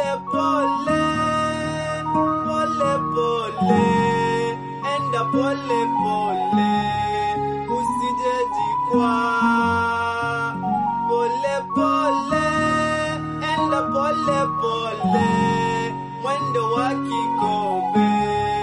pole, pole pole, enda pole pole, usijejikwaa. Pole pole, enda pole pole, mwendo wa kikombe,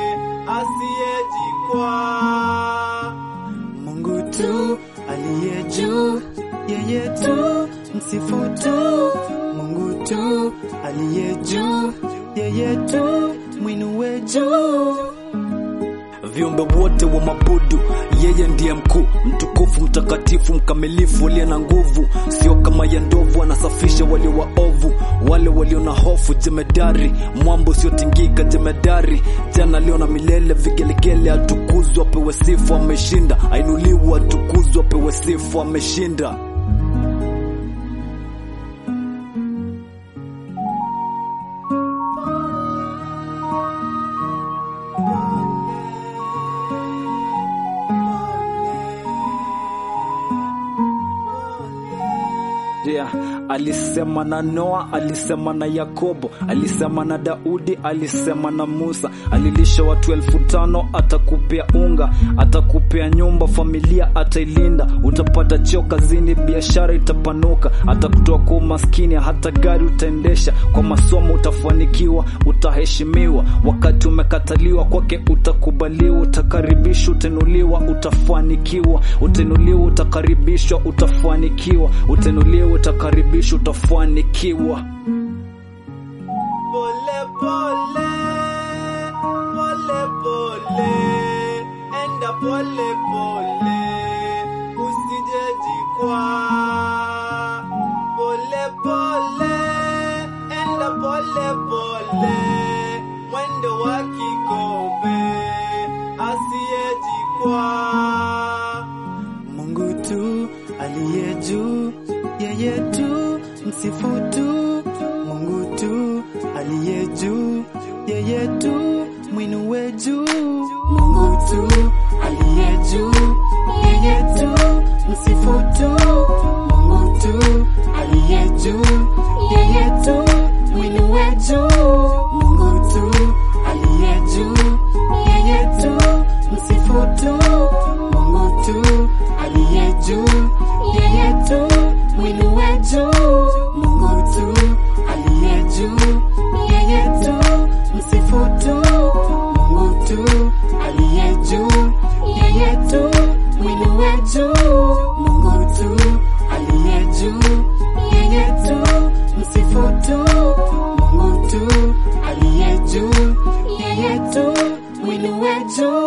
asiyejikwaa. Mungu tu aliye juu, yeye tu msifu tu. Mungu tu aliye juu, yeye tu mwinue juu. viumbe wote wa mabudu yeye ndiye mkuu mtukufu mtakatifu mkamilifu aliye na nguvu sio kama ya ndovu anasafisha walio waovu wale walio na hofu jemedari mwambo usiotingika jemedari jana leo na milele vigelegele atukuzwa apewe sifu ameshinda ainuliwa atukuzwa apewe sifu ameshinda Yeah, alisema na Noa, alisema na Yakobo, alisema na Daudi, alisema na Musa. Alilisha watu elfu tano, atakupea unga, atakupea nyumba, familia atailinda. Utapata cheo kazini, biashara itapanuka, atakutoa kwa umaskini, hata gari utaendesha. Kwa masomo utafanikiwa, utaheshimiwa. Wakati umekataliwa kwake utakubaliwa, utakaribishwa, utainuliwa, utafanikiwa, utainuliwa, utakaribishwa, utafanikiwa, utainuliwa, utakaribishwa, utafanikiwa. Pole pole, pole pole, enda pole pole, usijejikwaa. Pole pole, enda pole pole, mwendo wa kikombe, asiyejikwaa. Mungu tu aliye juu, yeye tu msifu tu. Mungu tu aliye juu, yeye tu mwinue juu. Mungu tu aliye juu, yeye tu msifu tu. Mungu tu aliye juu, yeye tu mwinue juu. Mungu tu aliye juu, yeye tu msifu tu. Mungu tu aliye juu, yeye tu mwinue juu. Mungu tu aliye juu, yeye tu msifu tu. Mungu tu aliye juu, yeye tu mwinue juu. Mungu tu aliye juu, yeye tu msifu tu. Mungu tu aliye juu, yeye tu mwinue juu.